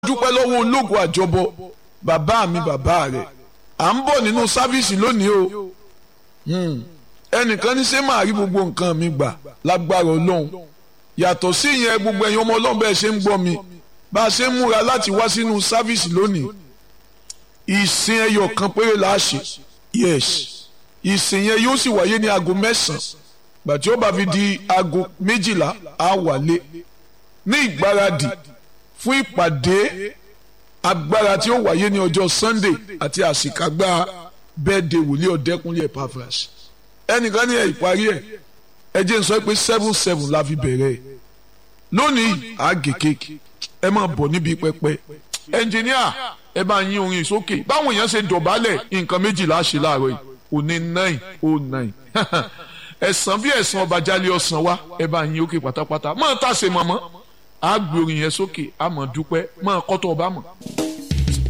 dúpẹ́ lọ́wọ́ ológun àjọbọ bàbá mi bàbá rẹ̀ à ń bọ̀ nínú sáfíìsì lónìí o ẹnìkan ní ṣé máa rí gbogbo nǹkan mi gbà lágbára ọlọ́run yàtọ̀ sí ìyẹn gbogbo ẹ̀yin ọmọ ọlọ́run bẹ́ẹ̀ ṣe ń gbọ́ mi bá a ṣe ń múra láti wá sínú sáfíìsì lónìí ìsìn ẹyọ kan péré la ṣe yes ìsìn yẹn yóò sì wáyé ní aago mẹ́sàn-án gbàtí ó bá fi di aago méjìlá á wálé ní ìgbáradì fún ìpàdé agbára tí ó wáyé ní ọjọ́ sunday àti àṣìkágbá bẹ́ẹ̀dẹ̀ wòlíì ọ̀dẹ́kunlé Epaphras ẹnìkan ní ẹ̀ ìparí ẹ̀ ẹ jẹ́ n sọ pé seven seven la fi bẹ̀rẹ̀ lónìí àgè kéèkì ẹ máa bọ̀ níbi pẹpẹ ẹnjìníà ẹ bá yín orin sókè báwọn èèyàn ṣe dọ̀bálẹ̀ nǹkan méjìlá ṣe láàárọ̀ yìí òní nine oh nine ẹ̀sán bí ẹ̀sán ọba jálẹ̀ ọ̀sán wa ẹ bá yín òkè pátápátá máa tàṣe mọ́mọ́ a gbé orin yẹn sókè a mọ̀ dúpẹ́ máa kọ́tọ̀ ọba mọ̀.